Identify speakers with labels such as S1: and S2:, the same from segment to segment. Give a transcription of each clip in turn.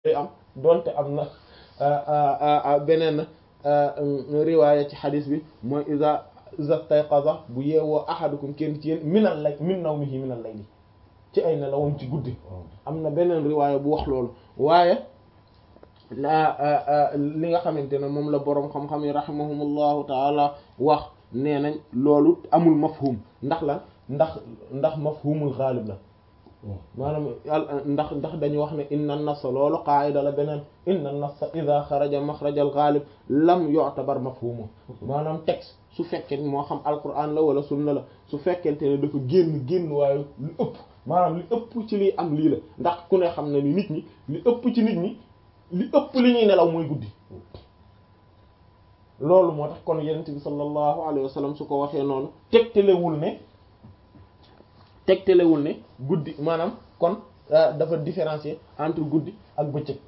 S1: am donte am na beneen riwaaya ci xadis bi mooy iza iza stayqaza bu yeewoo ahadukum kenn ci yéen minal lay min nawmihi minal layli ci ay nelawam ci guddi am na beneen riwaaya bu wax loolu waaye la li nga xamante ne moom la boroom xam-xam yi rahimahumullahu taala wax nee nañ loolu amul mafhum ndax la ndax ndax mafhumul xaalib la maanaam ndax ndax dañu wax ne inna nas loolu qaayida la beneen inna nas ida xaraja maxraja al xaalib lam yu'tabar mafhumu maanaam texte su fekkee moo xam alquran la wala sunna la su fekkente ne dafa génn génn waaye lu ëpp maanaam li ëpp ci liy am lii la ndax ku ne xam na ni nit ñi li ëpp ci nit ñi li ëpp li ñuy nelaw mooy guddi loolu moo tax kon yenent bi sallallahu alayhi wa sallam su ko waxee noonu tegtalewul ne tegtalewul ne guddi maanaam kon dafa différencier entre guddi ak bëccëg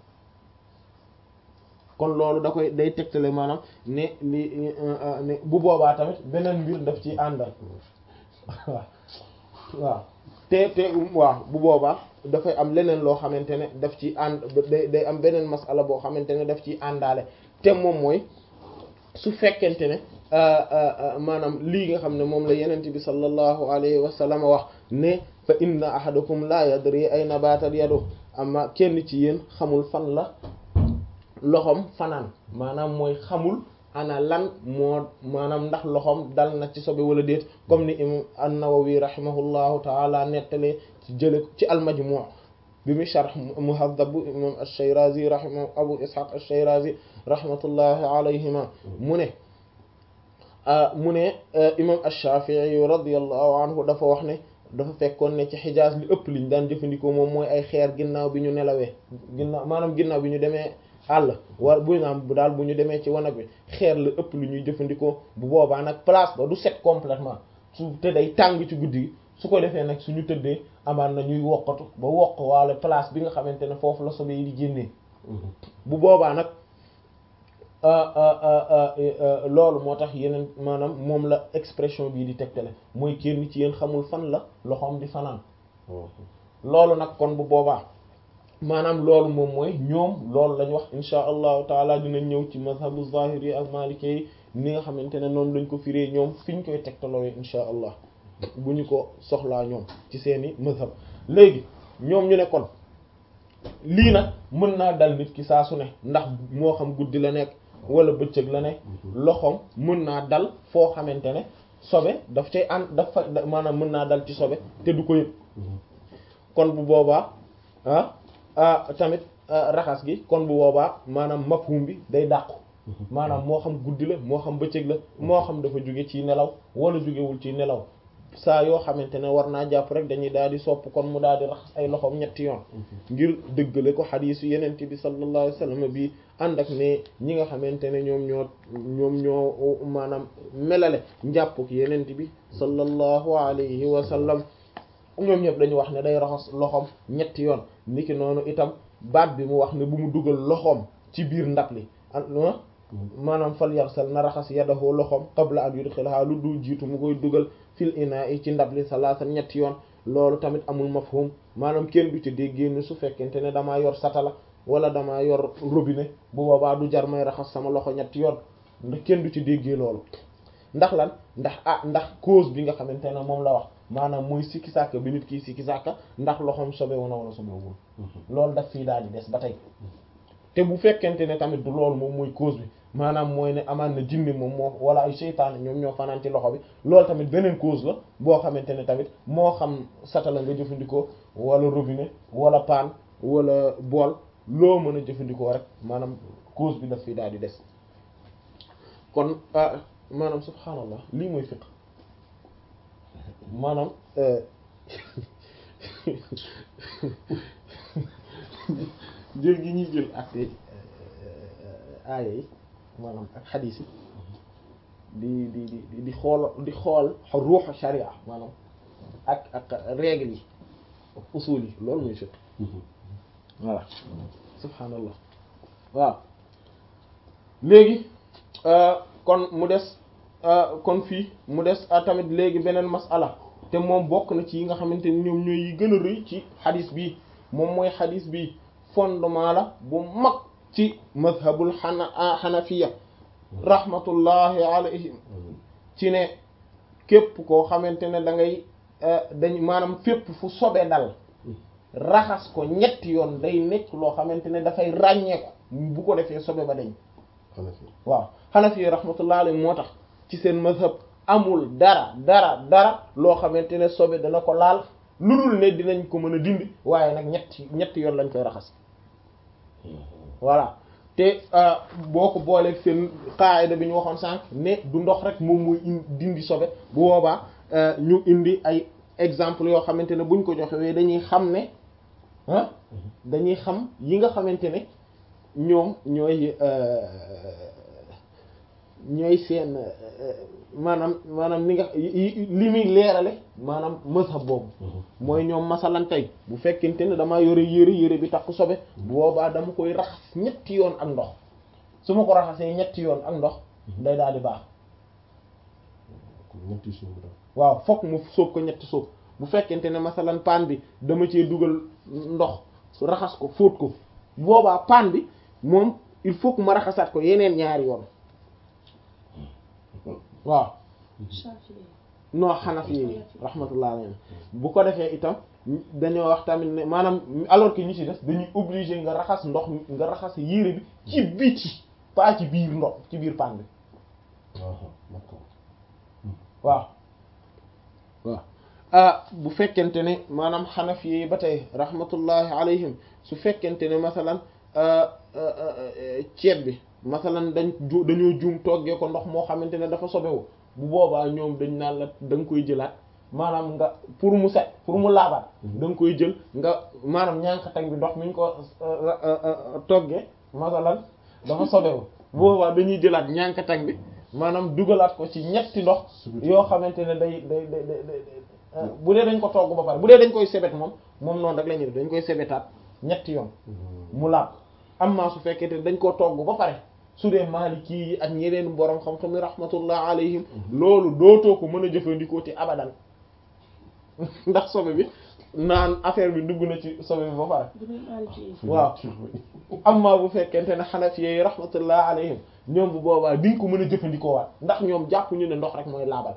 S1: kon loolu da koy day tegtale maanaam ne li ne bu boobaa tamit beneen mbir daf ci àndal waaw waaw te te waaw bu boobaa dafay am leneen loo xamante ne daf ci ànd day day am beneen masala boo xamante ne daf ciy àndaale te moom mooy su fekkente ne maanaam lii nga xam ne moom la yenent bi sallallahu alayhi wa sallam wax ne fa inna ahadakum la yadri ayna batat yadu amma kenn ci yéen xamul fan la loxom fanaan maanaam mooy xamul ana lan moo maanaam ndax loxom dal na ci sobe wala déet comme ni imam an-Nawawi rahimahullahu taala nettale ci jële ci al-Majmu' bi mu sharh Muhaddab imam ash-Shirazi rahimahu Abu Ishaq ash-Shirazi rahmatullahi alayhima mu ne mu ne imam ash-Shafi'i radiyallahu anhu dafa wax ne dafa fekkoon ne ci Hijaz li ëpp liñ daan jëfandikoo moom mooy ay xeer ginnaaw bi ñu nelawee ginnaaw maanaam ginnaaw bi ñu demee àll war bu naam bu daal bu ñu demee ci wanag bi xeer la ëpp lu ñuy jëfandikoo bu boobaa nag place ba du set complètement su te day tàng ci guddi gi su ko defee nag suñu tëddee amaan na ñuy wokkatu ba wokk waale place bi nga xamante ne foofu la sobe yi di génnee bu boobaa nag loolu moo tax yeneen maanaam moom la expression bii di tegtale mooy kenn ci yéen xamul fan la loxoom di fanaan loolu nag kon bu boobaa maanaam loolu moom mooy ñoom loolu lañ wax insha allahu taala dinañ ñëw ci mazhabu zahiri yi ak maliki yi ni nga xamante ne noonu lañ ko firee ñoom fi ñu koy tegtaloowe insha allah bu ñu ko soxlaa ñoom ci seeni mazhab léegi ñoom ñu ne kon lii nag mën naa dal nit ki saa su ne ndax moo xam guddi la nekk wala bëccëg la nekk loxoom mën naa dal foo xamante ne sobe daf cay ànd daf fa maanaam mën naa dal ci sobe te du ko yëg kon bu boobaa ah tamit raxas gi kon bu boobaa maanaam mafhum bi day dàqu maanaam moo xam guddi la moo xam bëccëg la moo xam dafa jóge ci nelaw wala jógewul ci nelaw saa yoo xamante ne war naa jàpp rek dañuy daal di sopp kon mu daal di raxas ay loxoom ñetti yoon ngir dëggale ko xadiisu yenente bi sallallahu alayhi wasallam bi ànd ak ne ñi nga xamante ne ñoom ñoo ñoom ñoo maanaam melale njàppuk yenente bi sallallahu alayhi wa sallam ñoom ñëpp dañu wax ne day raxas loxoom ñetti yoon niki noonu itam baat bi mu wax ne bu mu dugal loxoom ci biir ndab li maanaam fal yarsal na raxas yadahu loxoom qabla an yudxilaha lu dul jiitu mu koy dugal fil inaa'i ci ndab li salaatan ñetti yoon loolu tamit amul mafhum maanaam kenn du ci déggee ni su fekkente ne damaa yor satala wala damaa yor robinet bu boobaa du jar may raxas sama loxo ñetti yoon ndax kenn du ci déggee loolu ndax lan ndax ah ndax cause bi nga xamante ne moom la wax maanaam mooy sikki sàkk bi nit kii sikki sàkk ndax loxoom sobewu na wala sobewul loolu daf fii daal di des ba tey te bu fekkente ne tamit du loolu moom mooy cause bi maanaam mooy ne amaan na jinne moom moo wala ay seytaane ñoom ñoo fanaan ci loxo bi loolu tamit beneen cause la boo xamante ne tamit moo xam satala nga jëfandikoo wala robinet wala paan wala bool loo mën a jëfandikoo rek maanaam cause bi daf fii daal di des kon maanaam subhaanallah lii mooy fiqh maanaam jël gi ñuy jël ak aaya yi maanaam ak xadiis yi di di di di xool di xool ruuxu sharia maanaam ak ak règle yi ak usul yi loolu mooy fiqh voilà subhaanallah waaw léegi kon mu des kon fii mu des tamit léegi beneen masala te moom bokk na ci yi nga xamante ni ñoom ñooy yi gën a rëy ci xadis bii moom mooy xadis bii fondement la bu mag ci mazhabul xana xanafiya rahmatullahi alayhim ci ne képp koo xamante ne da ngay dañ maanaam fépp fu sobe dal raxas ko ñetti yoon day nekk loo xamante ne dafay ràññeeku bu ko defee sobe ba dañ waaw xanafi rahmatullahi alayhim moo tax ci seen mazhab amul dara dara dara loo xamante ne sobe dana ko laal lu dul ne dinañ ko mën a dindi waaye nag ñetti ñetti yoon lañ koy raxas voilà te boo ko booleeg seen qaayida bi ñu waxoon sànq ne du ndox rek moom mooy dindi sobe bu boobaa ñu indi ay exemple yoo xamante ne buñ ko joxewee dañuy xam ne ah dañuy xam yi nga xamante ne ñoom ñooy ñooy seen maanaam maanaam ni nga li muy leerale maanaam mazhab boobu mooy ñoom masalan tey bu fekkente ne damaa yore yére yére bi takk sobe bu boobaa dama koy raxas ñetti yoon ak ndox su ma ko raxasee ñetti yoon ak ndox day daal di baax waaw fokk mu sóob ko ñetti sóob bu fekkente ne masalan paan bi dama cee dugal ndox su raxas ko fóot ko bu boobaa paan bi moom il faut que ma raxasaat ko yeneen ñaari yoon waaw non xanaf yi rahmatullah alayhi bu ko defee itam dañoo wax tamit ne maanaam alors que ñi ci des dañuy obligé nga raxas ndox nga raxas yére bi ci biti pas ci biir ndox ci biir paan bi waaw waaw ah bu fekkente ne maanaam xanaf yi ba tey rahmatullahi alayhim su fekkente ne masalan ceeb bi masalan dañ ju dañoo juum toggee ko ndox moo xamante ne dafa sobewu bu boobaa ñoom dañ naan la da nga koy jëlaat maanaam nga pour mu set pour mu laabaat da nga koy jël nga maanaam ñànkatag bi ndox mi ñu ko toggee masalan dafa sobewu bu boobaa dañuy jëlaat ñànkatag bi maanaam dugalaat ko ci ñetti ndox yoo xamante ne day day day day bu dee dañ ko togg ba pare bu dee dañ koy sebet moom moom noonu rek la ñuy def dañ koy sebetaat ñetti yoon mu laab amma su fekkee te dañ koo togg ba pare su dee Maliki yi ak ñeneen borom xam-xam yi rahmatullah alayhim loolu dootoo ko mën a jëfandikoo ci abadan ndax sobe bi naan affaire bi dugg na ci sobe bi ba pare waaw amma bu fekkente ne Hanafi yi rahmatullah alayhim ñoom bu boobaa diñ ko mën a jëfandikoo waat ndax ñoom jàpp ñu ne ndox rek mooy laabal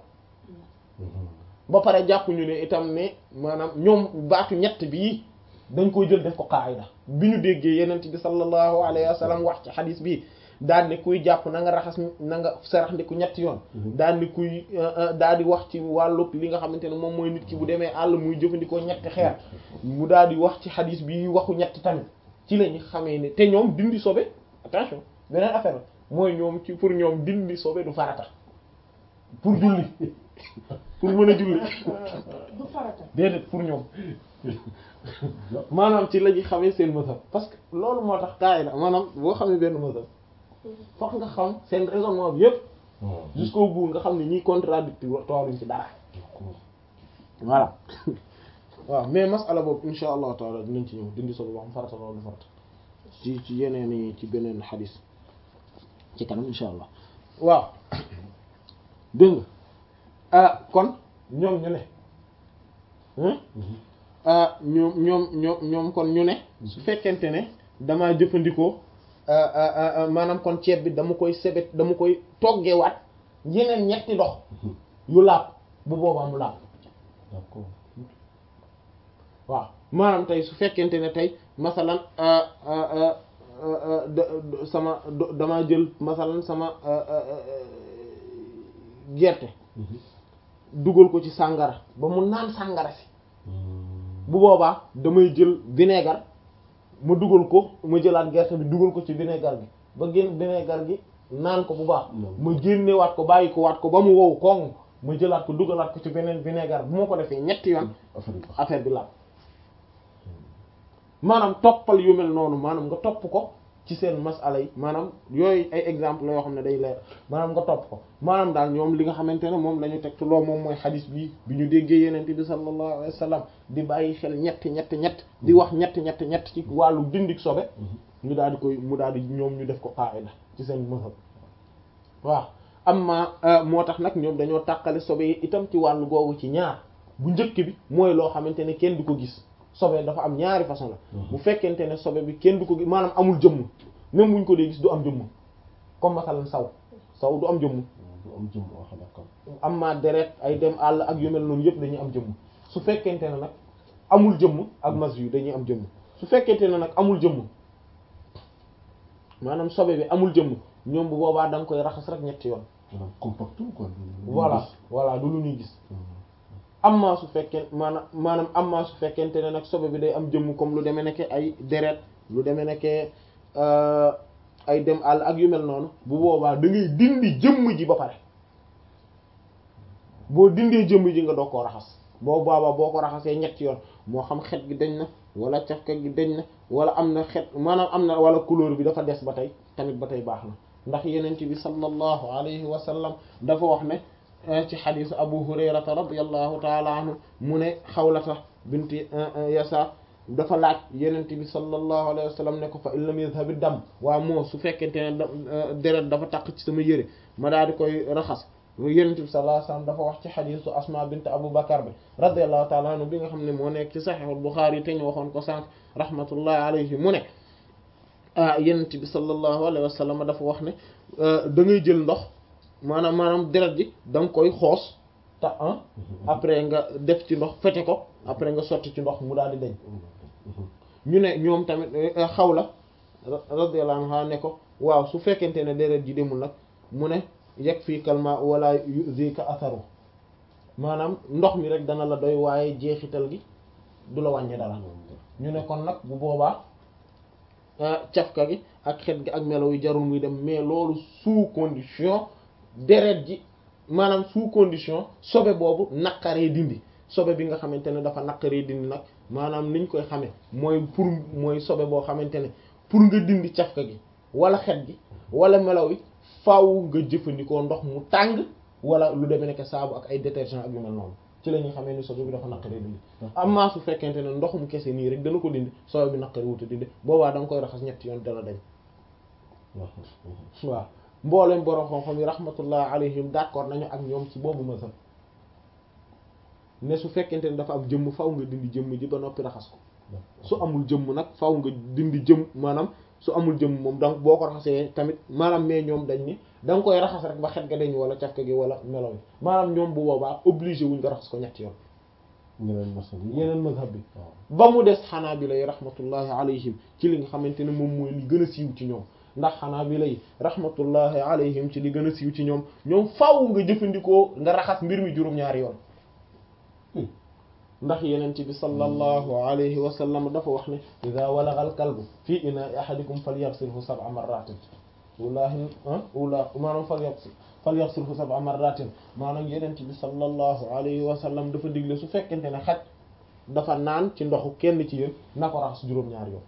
S1: ba pare jàpp ñu ne itam ne maanaam ñoom baatu ñett bii dañ koy jël def ko qaayida bi ñu déggee yenent bi sallallahu alayhi wa sallam wax ci xadis bi daal ni kuy jàpp na nga raxas na nga sarax ndiku ñetti yoon daal ni kuy daal di wax ci wàllu li nga xamante ne moom mooy nit ki bu demee àll muy jëfandikoo ñetti xeer mu daal di wax ci xadis bi waxu ñetti tamit ci lañu xamee ne te ñoom dindi sobe attention beneen affaire mooy ñoom ci pour ñoom dindi sobe du farata pour julli pour mën a julli
S2: du farata
S1: déedéet pour ñoom maanaam ci la ñuy xamee seen mazhab parce que loolu moo tax kaay la maanaam boo xamee benn mazhab fokk nga xam seen raisonnement bi yëpp jusqu'au bout nga xam ne ñiy contradictoire tooruñ ci dara voilà waaw mais masala boobu insha allahu taala dinañ ci ñëw dindi solo wax farata loolu du farata ci ci yeneen yi ci beneen xadis ci kanam insha allah waaw dégg nga ah kon ñoom ñu ne ah ñoom ñoom ñoom ñoom kon ñu ne su fekkente ne damaa jëfandikoo maanaam kon ceeb bi dama koy sebet dama koy toggewaat yeneen ñetti ndox yu laab bu boobaa mu laab
S3: d'accord
S1: waaw maanaam tey su fekkente ne tey masalan sama damaa jël masalan sama gerte dugal ko ci sàngara ba mu naan sàngara si bu boobaa damay jël vinaigre ma dugal ko ma jëlaat gerte bi dugal ko ci vinaigre bi ba génn vinaigre gi naan ko bu baax ma génnewaat ko bàyyi ko waat ko ba mu wow koŋ ma jëlaat ko dugalaat ko ci beneen vinaigre bu ma ko defee ñetti yoon affaire bi laal maanaam toppal yu mel noonu maanaam nga topp ko ci seen masala yi maanaam yooyu ay exemple la yoo xam ne day leer maanaam nga topp ko maanaam daal ñoom li nga xamante ne moom la ñu teg loo moom mooy xadis bi bi ñu déggee yeneen bi sallallahu alayhi wa sallam di bàyyi xel ñetti ñetti ñett di wax ñetti ñetti ñett ci wàllu dindik sobe ñu daal di koy mu daal di ñoom ñu def ko qaida ci seen mazhab waaw amma moo tax nag ñoom dañoo tàqale sobe yi itam ci wàllu googu ci ñaar bu njëkk bi mooy loo xamante ne kenn du ko gis sobe dafa am ñaari façon la bu fekkente ne sobe bi kenn du ko gis maanaam amul jëmm même buñ ko dee gis du am jëmm comme masalan saw saw du am jëmm
S2: du am jëm wax d'accord
S1: am ma deret ay dem àll ak yu mel noonu yëpp dañuy am jëmm su fekkente ne nag amul jëmm ak mas yu dañuy am jëmm su fekkente ne nag amul jëmm maanaam sobe bi amul jëmm ñoom bu boobaa da nga koy raxas rek ñetti yoon
S2: maanaam compactul quoi
S1: voilà voilà du lu ñuy gis amma su fekkee maanaam maanaam amma su fekkente ne nag sobe bi day am jëmm comme lu demee nekke ay deret lu demee nekke ay dem àll ak yu mel noonu bu boobaa da ngay dindi jëmm ji ba pare boo dindee jëmm ji nga doo koo raxas boo boobaa boo ko raxasee ñetti yoon moo xam xet gi dañ na wala cafka gi dañ na wala am na xet maanaam am na wala couleur bi dafa des ba tey tamit ba tey baax na ndax yenent bi sallallahu alayhi wa sallam dafa wax ne ci xadisu abu hurayrata radiallahu taala anhu mu ne xawlata binti yasa dafa laaj yenent bi sallallahu alayhi wa sallam ne ko fa in lam yadhabi dam waa moo su fekkente ne deret dafa taq ci sama yëre ma daal di koy raxas yenent bi sallallahu alayhi wa sallam dafa wax ci xadisu asma bint abu bakar bi radiallahu taala anhu bi nga xam ne moo nekk ci saxiixul buxaari te ñu waxoon ko sànq rahmatullahi alayhi mu ne ah yenent bi sallallahu alayhi wa sallam dafa wax ne da ngay jël ndox maanaam maanaam deret ji da nga koy xoos te ah après nga def ci ndox fete ko après nga sotti ci ndox mu daal di dañ ñu ne ñoom tamit xawla radiyallahu anha ne ko waaw su fekkente ne deret ji demul nag mu ne yegg fii kalma wala yuzika atharu maanaam ndox mi rek dana la doy waaye jeexital gi du la wàññi dara ñu ne kon nag bu boobaa cafka gi ak xet gi ak melo yu jarul muy dem mais loolu sous condition deret ji maanaam sous condition sobe boobu naqaree dindi sobe bi nga xamante ne dafa naqaree dindi nag maanaam niñ koy xamee mooy pour mooy sobe boo xamante ne pour nga dindi cafka gi wala xet gi wala melaw yi faaw nga jëfandikoo ndox mu tàng wala lu demee nekk saabu ak ay détergent ak yu mel noonu ci la ñuy xamee ni sobe bi dafa naqaree dindi amma su fekkente ne ndox mu kese nii rek dana ko dindi sobe bi naqaree wuta dindi boobaa da nga koy raxas ñetti yoon dana dañ waaw mboolem borom xam-xam yi rahmatullah alayhim d'accord nañu ak ñoom ci boobu mazhab ne su fekkente ne dafa am jëmm faw nga dindi jëmm ji ba noppi raxas ko su amul jëmm nag faw nga dindi jëmm maanaam su amul jëmm moom donc boo ko raxasee tamit maanaam mais ñoom dañ ni da nga koy raxas rek ba xet ga dañ wala cafka gi wala melo maanaam ñoom bu boobaa obligé wuñ nga raxas ko ñetti yoon
S2: yeneen masal yi
S1: yeneen mazhab bi ba mu des xanaa bi lay rahmatullahi alayhim ci li nga xamante ne moom mooy li gën a siiw ci ñoom ndax xanaa bi lay rahmatullahi alayhim ci li gën a siiw ci ñoom ñoom faaw nga jëfandikoo nga raxas mbir mi juróom-ñaari yoon ndax yenent bi sallallahu alayhi wa sallam dafa wax ne ida walagha al kalbu fi ina'i ahadikum falyaghsilhu sab'a marratin wallaahi ula maanaam falyaghsil falyaghsilhu sab'a marratin maanaam yenent bi sallallahu alayhi wa sallam dafa digle su fekkente ne xaj dafa naan ci ndoxu kenn ci yéen na ko raxas juróom-ñaari yoon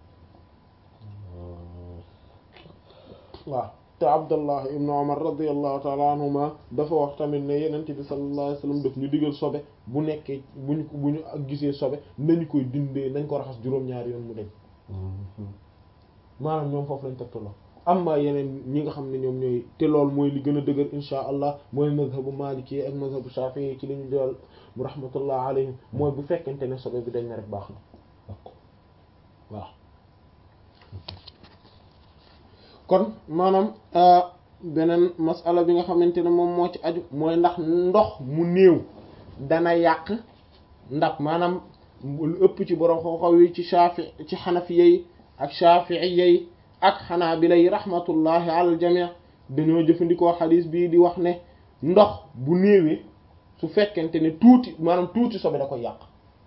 S1: waaw te abdullah ibnu umar radiallahu taala anhuma dafa wax tamit ne yenent bi sallallahu alayhi wasallam daf ñu digal sobe bu nekkee buñ ko bu ñu ak gisee sobe nañu koy dindee nañ ko raxas juróom-ñaari yoon mu deñ maanaam ñoom foofu lañ tegtaloo amma yeneen ñi nga xam ne ñoom ñooy te lool mooy li gën a dëgër insha allah mooy mazhabu maliki ak mazhabu shafi'i ci li ñu jël mu rahmatullah alayhim mooy bu fekkente ne sobe bi dañ na rek baax na waaw kon maanaam beneen masala bi nga xamante ne moom moo ci aju mooy ndax ndox mu néew dana yàq ndax maanaam lu ëpp ci borom xaw yi ci shafi ci xanafiya yi ak shafi'iyya yi ak xanaabila yi rahmatullahi ala al jami' dañoo jëfandikoo xadiis bii di wax ne ndox bu néewee su fekkente ne tuuti maanaam tuuti sobe da koy yàq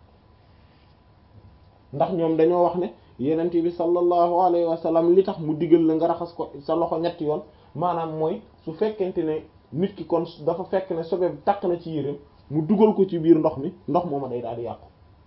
S1: ndax ñoom dañoo wax ne yenent bi sallallahu alayhi wa sallam li tax mu digal la nga raxas ko sa loxo ñetti yoon maanaam mooy su fekkente ne nit ki kon dafa fekk ne sobe bi takk na ci yéreem mu dugal ko ci biir ndox mi ndox mooma day daal di yàqu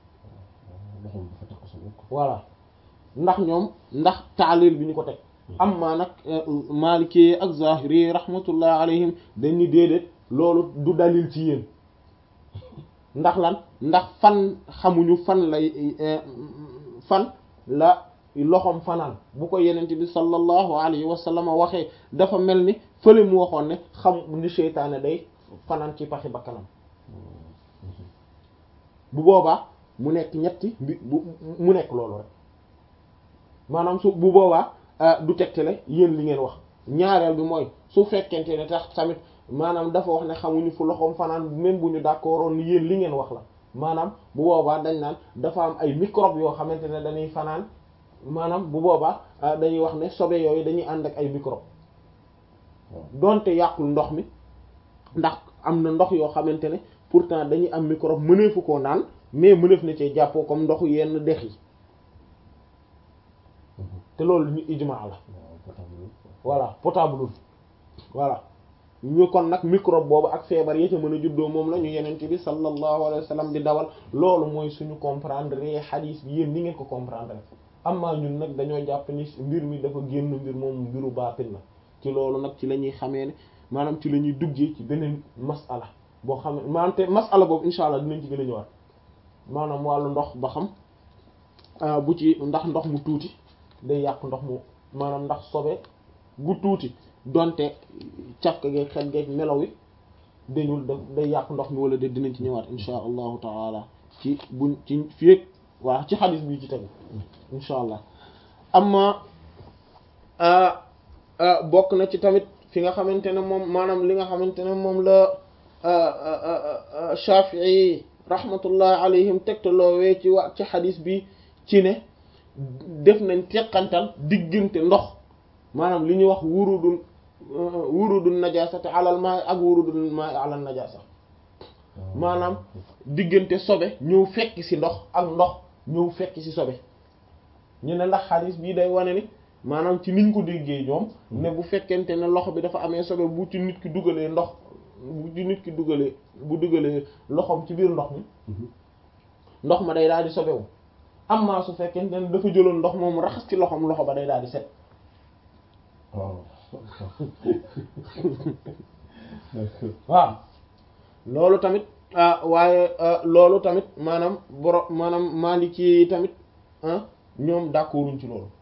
S1: voilà ndax ñoom ndax taalil bi ñu ko teg amma nag maliki ak zahiri rahmatullah alayhim dañ ni déedéet loolu du dalil ci yéen ndax lan ndax fan xamuñu fan lay fan la loxoom fanaan bu ko yenente bi sallallahu alayhi wa sallam waxee dafa mel ni fële mu waxoon ne xam ni seytaane day fanaan ci paxi bakkanam bu boobaa mu nekk ñetti mbi bu mu nekk loolu rek maanaam su bu boobaa du tegtale yéen li ngeen wax ñaareel bi mooy su fekkente ne tax tamit maanaam dafa wax ne xamuñu fu loxoom fanaan même bu ñu d'accord woon yéen li ngeen wax la maanaam bu boobaa dañ naan dafa am ay microbe yoo xamante ne dañuy fanaan maanaam bu boobaa dañuy wax ne sobe yooyu dañuy ànd ak ay microbe donte yàqul ndox mi ndax am na ndox yoo xamante ne pourtant dañuy am microbe mëneefu koo naan mais mëneef na cee jàppoo comme ndoxu yenn dex yi te loolu ñu ijmaa la voilà potable voilà ñu kon nag microbe boobu ak feebar yi ca mën a juddoo moom la ñu yenente bi sallallahu alayhi wa sallam di dawal loolu mooy suñu comprendre xadiis bi yéen ni ngeen ko comprendre amma ñun nag dañoo jàpp ni mbir mi dafa génn mbir moom mbiru baatin la ci loolu nag ci la ñuy xamee ne maanaam ci la ñuy duggee ci beneen masala boo xam ne maanaam te masala boobu insha allah dinañ ci gën a ñëwaat maanaam wàllu ndox ba xam bu ci ndax ndox mu tuuti day yàq ndox mu maanaam ndax sobe gu tuuti donte cafka geeg xet geeg melaw wi dañul da day yàq ndox mi wala de dinañ ci ñëwaat insha allahu taala ci buñ ci fieg waaw ci xadis bi ci tegu insha allah amma bokk na ci tamit fi nga xamante ne moom maanaam li nga xamante ne moom la Shafi'i rahmatullahi alayhim tegtaloowee ci wa ci xadis bi ci ne def nañ teqantal diggante ndox maanaam li ñuy wax wurudul wurudul najasati alal maa ak wurudul maa alal najasa maanaam diggante sobe ñëw fekk ci ndox ak ndox ñëw fekk ci sobe ñu ne ndax xadis bii day wane ni maanaam ci niñ ko déggee ñoom ne bu fekkente ne loxo bi dafa amee sobe bu ci nit ki dugalee ndox bu ci nit ki dugalee bu dugalee loxoom ci biir ndox mi ndox ma day daal di sobewu amma su fekkente ne dafa jëloon ndox moom raxas ci loxoom loxo ba day daal di set waaw loolu tamit waaye loolu tamit maanaam boro maanaam Maliki yi tamit ñoom d'accorduñ ci loolu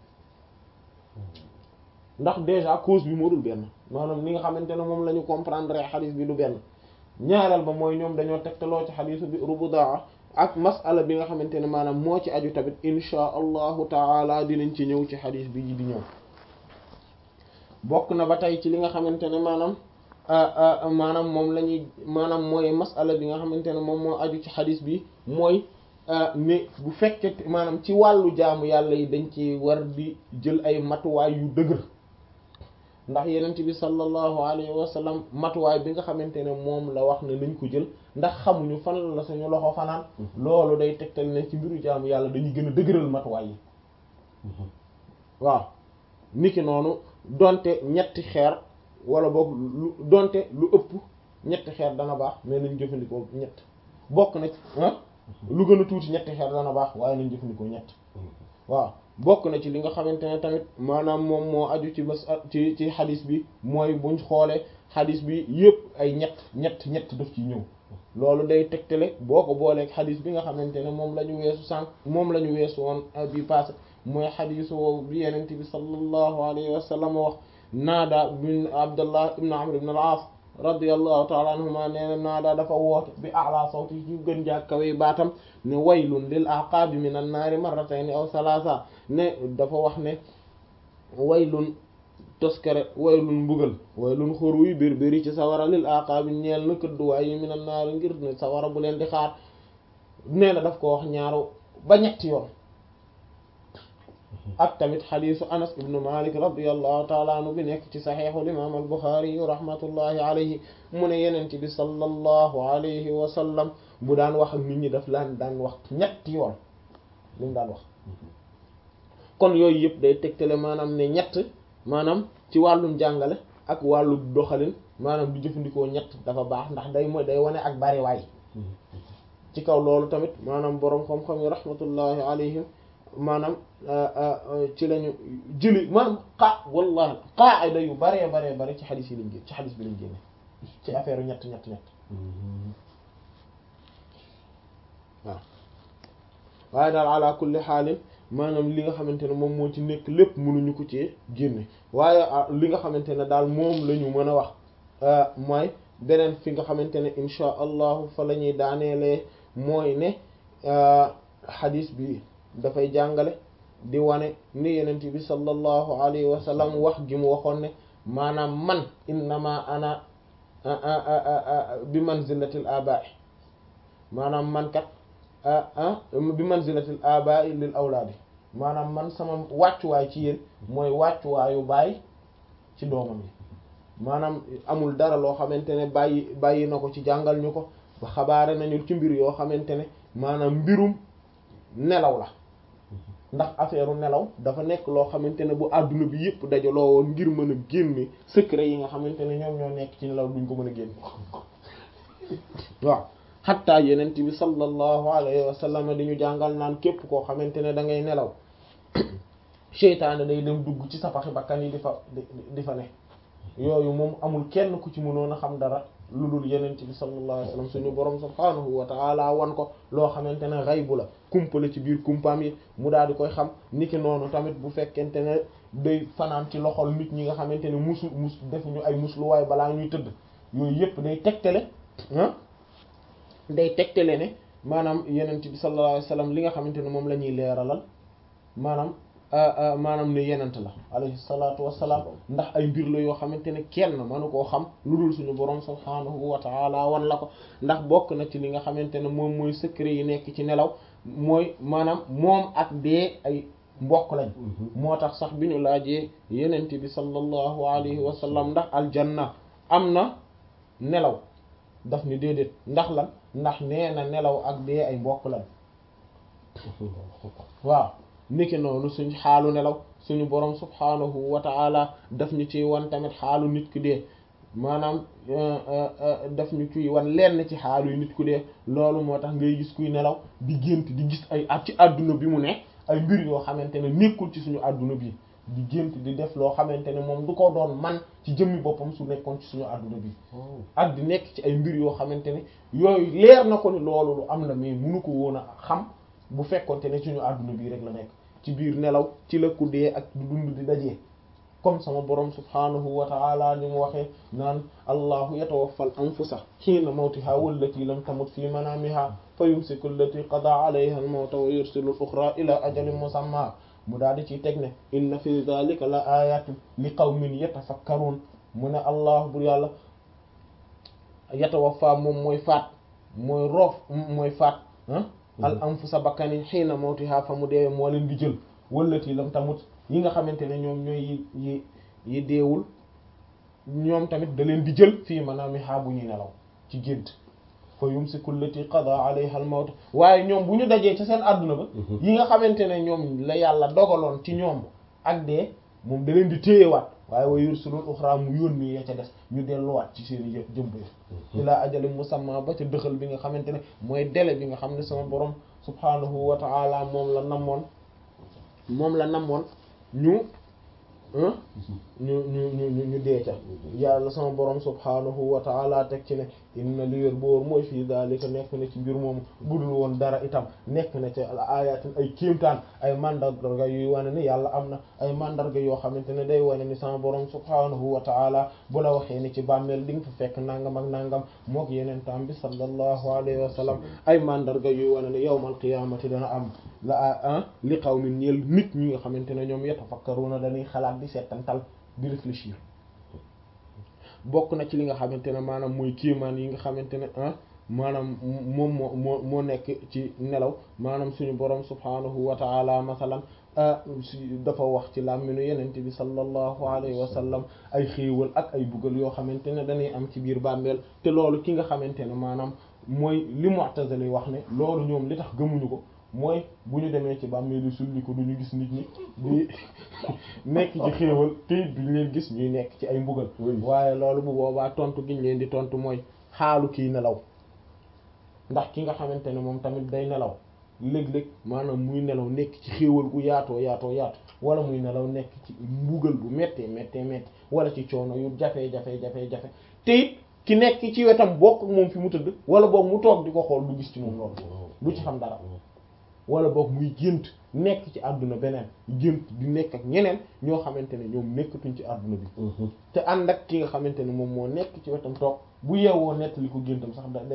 S1: ndax déjà cause bi moo dul benn maanaam li nga xamante ne moom la ñu comprendre xadis bi du benn ñaareel ba mooy ñoom dañoo tegtaloo ci xadisu bi rubudaa ak masala bi nga xamante ne maanaam moo ci aju tamit insha allahu taala dinañ ci ñëw ci xadis bi di ñëw bokk na ba tey ci li nga xamante ne maanaam maanaam moom la ñuy maanaam mooy masala bi nga xamante ne moom moo aju ci xadis bi mooy ne bu fekkee maanaam ci wàllu jaamu yàlla yi dañ ci war di jël ay matuwaay yu dëgër ndax yenent bi sallallahu alayhi wa sallam matuwaay bi nga xamante ne moom la wax ne nañ ko jël ndax xamuñu fan la suñu loxo fanaan loolu day tegtal ne ci mbiru jaamu yàlla dañuy gën a dëgëral matuwaay yi waaw niki noonu donte ñetti xeer wala boog lu donte lu ëpp ñetti xeer dana baax mais nañ jëfandikoo ñett bokk na lu gën a tuuti ñetti xeer dana baax waaye nañ jëfandikoo ñett waaw bokk na ci li nga xamante ne tamit maanaam moom moo aju ci mas ci ci xadis bi mooy buñ xoolee xadis bi yëpp ay ñett ñett ñett daf ci ñëw loolu day tegtale boo ko booleeg xadis bi nga xamante ne moom la ñu weesu sànq moom la ñu weesu woon bi passé mooy xadisu woowu bi yenente bi sallallahu alayhi wa sallam wax naada bin abdullah ibn amr ibn al-aas radiyallahu ta'ala anhuma nee na naada dafa woote bi a'la sawti ci gën jàkkawee baatam ne waylun lil aqaabi minan naari marratayni aw salaasa ne dafa wax ne waylun toskare waylun mbugal waylun xor wuy bir biri ci sawara lil aqaabi ñeel na këdduwaay yi minan naari ngir ne sawara bu leen di xaar nee na daf ko wax ñaaru ba ñetti yoon ak tamit xadiisu anas ibnu malik radiallahu taala anhu bi nekk ci saxiixul imaam al buxaari yu rahmatullahi alayhi mu ne yenent bi sallallahu alayhi wa sallam bu daan wax ak nit ñi daf laan daan wax ñetti yoon li mu daan wax kon yooyu yëpp day tegtale maanaam ne ñett maanaam ci wàllum jàngale ak wàllu doxalin maanaam di jëfandikoo ñett dafa baax ndax day mooy day wane ak bariwaay ci kaw loolu tamit maanaam boroom xam-xam yi rahmatullahi alayhim maanaam ci lañu jëli maanaam xaa wallahi qaida yu baree baree bare ci xadis yi lañ génn ci xadis bi lañ génne ci affaire yu ñett ñett ñett waaw waaye daal ala kulli xaalin maanaam li nga xamante ne moom moo ci nekk lépp mënuñu ko ci génne waaye li nga xamante ne daal moom la ñu mën a wax mooy beneen fi nga xamante ne insha allahu fa la ñuy daaneelee mooy ne xadis bi dafay jàngale di wane ni yenent bi sallallahu alayhi wa sallam wax gi mu waxoon ne maanaam man innama ana bi manzilatil aba'i maanaam man kat bi manzilatil aba'i lil awlaadi maanaam man sama wàccuwaay ci yéen mooy wàccuwaayu baay ci doomam yi maanaam amul dara loo xamante ne bàyyi bàyyi na ko ci jàngal ñu ko ba xabaare nañu ci mbir yoo xamante ne maanaam mbirum nelaw la ndax affaire nelaw dafa nekk loo xamante ne bu àdduna bi yëpp dajaloo woon ngir mën a génne secret yi nga xamante ne ñoom ñoo nekk ci nelaw duñ ko mën a génne waaw xatta yenent bi sallallahu alayhi wa sallam di ñu jàngal naan képp koo xamante ne da ngay nelaw seytaane day dem dugg ci sa paxi bakkan yi di fa di fa ne yooyu moom amul kenn ku ci mënoon a xam dara lu dul yenent bi sallallahu alayhi wa sallam suñu borom subhaanahu wa ta'ala wan ko loo xamante ne xaybu la kumpa la ci biir kumpaam yi mu daal di koy xam niki noonu tamit bu fekkente ne day fanaan ci loxol nit ñi nga xamante ne musu mus defuñu ay musluwaay balaa ñuy tëdd yooyu yëpp day tegtale ah day tegtale ne maanaam yenent bi sallallahu alayhi wa sallam li nga xamante ne moom la ñuy leeralal maanaam maanaam ne yenent la alayhi salaatu wassalaam ndax ay mbir la yoo xamante ne kenn mënu koo xam lu dul suñu borom subhaanahu wa taala wan la ko ndax bokk na ci li nga xamante ne moom mooy secret yi nekk ci nelaw mooy maanaam moom ak dee ay mbokk lañ moo tax sax bi ñu laajee yenent bi sallallahu alayhi wa sallam ndax aljanna am na nelaw daf ni déedéet ndax lan ndax nee na nelaw ak dee ay mbokk lañ waaw niki noonu suñ xaalu nelaw suñu borom subhaanahu wa ta'ala daf ñu ci wan tamit xaalu nit ku dee maanaam daf ñu ciy wan lenn ci xaalu yu nit ku dee loolu moo tax ngay gis kuy nelaw di gént di gis ay at ci àdduna bi mu ne ay mbir yoo xamante ne nekkul ci suñu àdduna bi di gént di def loo xamante ne moom du ko doon man ci jëmmi boppam su nekkoon ci suñu àdduna bi ak di nekk ci ay mbir yoo xamante ne yooyu leer na ko ni loolu lu am la mais munu ko woon a xam bu fekkonte ne suñu àdduna bii rek la nekk ci biir nelaw ci la ku dee ak du dund di dajee comme sama borom subhanahu wa ta'ala ni mu waxee naan allahu yatawaffal anfusa hiina mawtiha wallati lam tamut fi manamiha fa yumsiku allati qada alayha al-mawta wa yursilu al-ukhra ila ajalin musamma mu daal di ciy teg ne inna fi dhalika la ayatin li qawmin yatafakkarun mu ne allah bur yàlla yatawaffa moom mooy faat mooy roof mooy faat ah al anfusa bakkani xiina mawtiha fa mu deewee moo leen di jël wallati lam tamut yi nga xamante ne ñoom ñooy yi yi yi deewul ñoom tamit da leen di jël fii manaamiha bu ñuy nelaw ci gént fa yumsiku allati qada alayha al mawt waaye ñoom bu ñu dajee ci seen àdduna ba yi nga xamante ne ñoom la yàlla dogaloon ci ñoom ak dee moom da leen di téyewaat waaye wa yursilul uxra mu yónni ya ca des ñu delluwaat ci seen i jëmb ila ajali musamma ba ca dëxal bi nga xamante ne mooy délai bi nga xam ne sama borom subhanahu wa ta'ala moom la namoon moom la namoon ñu ñu ñu ñu ñu dee ca yàlla sama borom subhanahu wa ta'ala teg ci ne inna li wér boor mooy fii daalika nekk na ci mbir moomu budul woon dara itam nekk na ca ayatin ay kéemtaan ay mandarga yuy wane ni yàlla am na ay mandarga yoo xamante ne day wane ni sama borom subhanahu wa ta'ala bu la waxee ni ci bàmmeel di nga fa fekk nangam ak nangam mook yeneen tam bi sallallahu alayhi wa sallam ay mandarga yuy wane ni yawmal qiyaamati dana am la ah li qawmin ñeel nit ñi nga xamante ne ñoom yatafakkaruna dañuy xalaat di seetantal di réfléchir bokk na ci li nga xamante ne maanaam mooy kéemaan yi nga xamante ne ah maanaam moom moo moo moo nekk ci nelaw maanaam suñu borom subhanahu wa ta'ala masalan dafa wax ci làmminu yenente bi sallallahu alayhi wa sallam ay xéewal ak ay buggal yoo xamante ne dañuy am ci biir bàmmeel te loolu ki nga xamante ne maanaam mooy li mu'tazili wax ne loolu ñoom li tax gëmuñu ko mooy bu ñu demee ci bàmmeel yi sulli ko duñu gis nit ñi di nekk ci xéewal te duñ leen gis ñuy nekk ci ay mbugal waaye loolu bu boobaa tontu giñ leen di tontu mooy xaalu kii nelaw ndax ki nga xamante ne moom tamit day nelaw léeg-léeg maanaam muy nelaw nekk ci xéewal gu yaatoo yaatoo yaatu wala muy nelaw nekk ci mbugal bu méttee méttee métti wala ci coono yu jafe jafe jafe jafe te it ki nekk ci wetam bokk moom fi mu tëdd wala boog mu toog di ko xool du gis ci moom loolu du ci xam dara wala boog muy gént nekk ci àdduna beneen gént di nekk ak ñeneen ñoo xamante ne ñoom nekkatuñ ci àdduna bi te ànd ak ki nga xamante ne moom moo nekk ci wetam toog bu yeewoo nettali ko géntam sax da day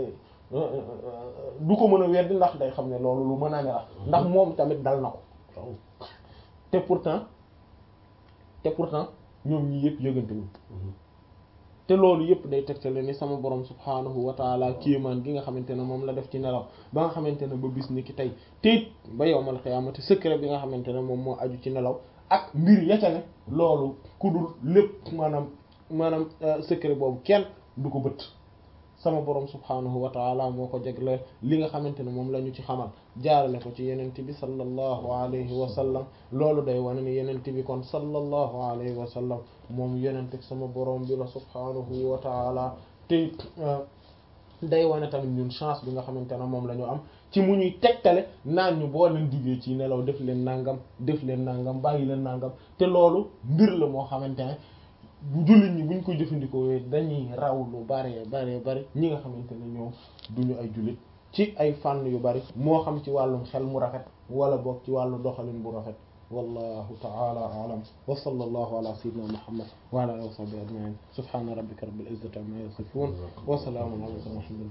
S1: du ko mën a weddi ndax day xam ne loolu lu mën a ne la ndax moom tamit dal na ko te pourtant te pourtant ñoom ñi yëpp yëgante wuñ te loolu yëpp day tegtale ni sama borom subhaanahu wa taala kéemaan gi nga xamante ne moom la def ci nelaw ba nga xamante ne ba bis ni ki tey tiit ba yowmal xiyaamati secret bi nga xamante ne moom moo aju ci nelaw ak mbir ya ca ne loolu ku dul lépp maanaam maanaam secret boobu kenn du ko bët sama borom subhaanahu wa taala moo ko jagleel li nga xamante ne moom la ñu ci xamal jaarale ko ci yenente bi sallallahu alayhi wa sallam loolu day wane ni yenente bi kon sallallahu alayhi wa sallam moom yenente sama borom bi la subhaanahu wa taala te day wane tamit ñun chance bi nga xamante ne moom la ñu am ci mu ñuy tegtale naan ñu boo leen jugee ci nelaw def leen nangam def leen nangam bàyyi leen nangam te loolu mbir la moo xamante ne bu jullit ñi buñ ko jëfandikoo dañuy raw lu bare bare bare ñi nga xamante ne ñoom duñu ay jullit ci ay fànn yu bari moo xam ci wàllum xel mu rafet wala boog ci wàllu doxalin bu rafet wallahu ta'ala a'lam wa sallallahu ala sayyidina muhammad wa ala alihi wa sahbihi ajma'in subhana rabbika rabbil izzati amma yasifun wa salamun ala mursalin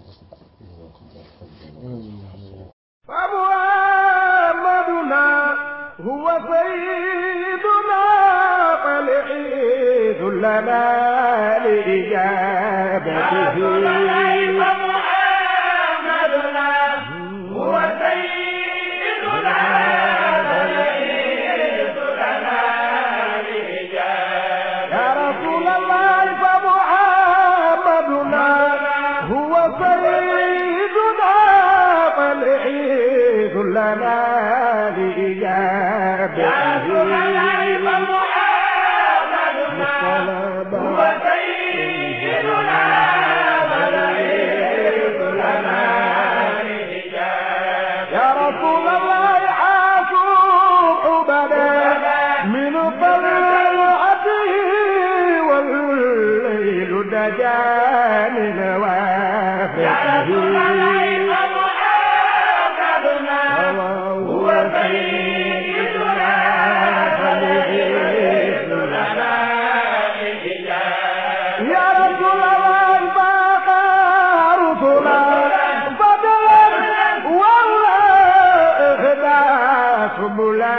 S1: alhamdulillahi
S3: فمحمدنا هو سيدنا فالعيد لنا لإجابته
S4: فمحمدنا هو سيدنا فالعيد لنا لإجابته
S3: يا رسول الله فمحمدنا هو سيدنا فالعيد لنا لإجابته
S4: يا رسول الله فمحمدنا هو سيدنا فالعيد لنا لإجابته
S3: يا رسول الله حاسوب عبدا من طلعته والليل دجى من
S4: يا رسول الله فمحمدنا هو سيدنا فالعيد لنا لإجابته
S3: يا رسول الله باقى رسلا فضلا والله اهدى سبلا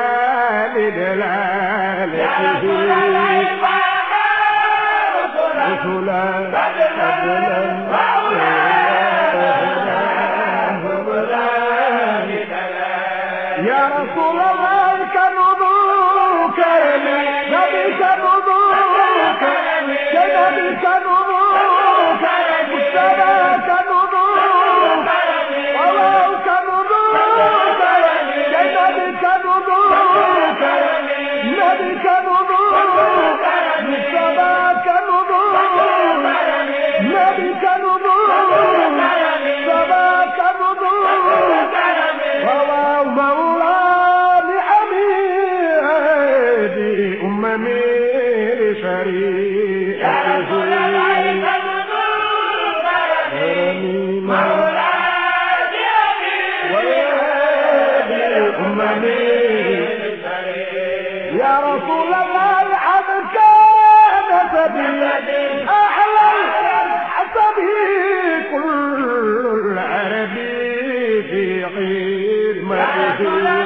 S3: لدلالته رسلا فضلا يا رسول الله كنبوك نبي كنبوك نبي كنبوك مجتبى كنبوك الله كنبوك نبي كنبوك نبي كنبوك مجتبى كنبوك نبي كنبوك مجتبى كنبوك وهو مولى لحميدي أممي لشريعته كرمي ويهدي أممي يا رسول الله العبد كان سبيل أحلى حسبه كل العرب في خدمته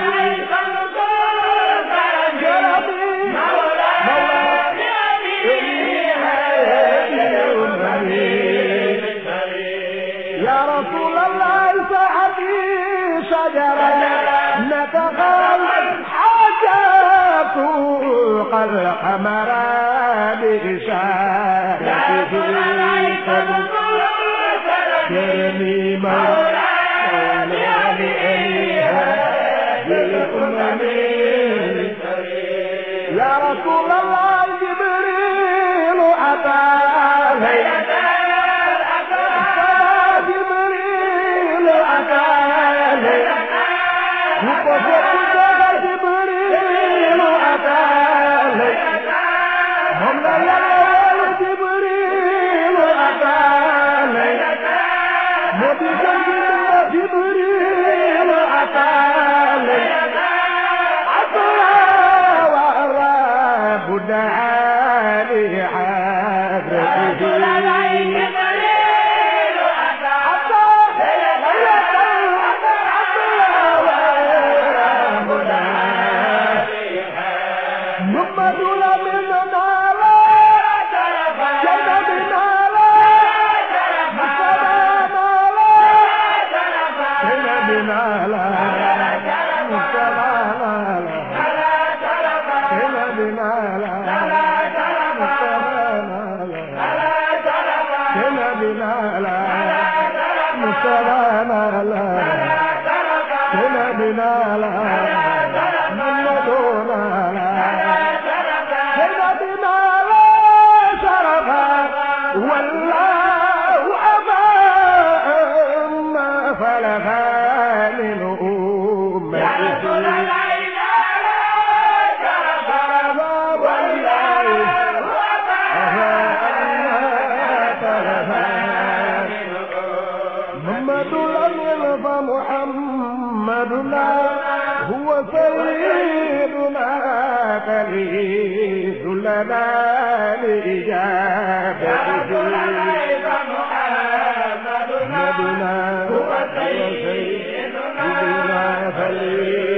S3: كرمي يا رسول الله سحبي شجرة نتقل حاجات قد حمر بإشارته كرمي مولانا لأليها بالأمم يا رسول الله جبريل أتى جبريل أتى وقفت جبريل أتى هم لا يلوى جبريل أتى مبيك جبريل أتى والرب دعا لحضرته حتى بنا لا كنا بنا لا مستوانا لا كنا بنا لا محمدنا لا كنا بنا لا شرفا والله أمام فلفا من أمته محمد الأمين فمحمدنا هو سيدنا فليس لنا لإجابته محمدنا هو سيدنا فليس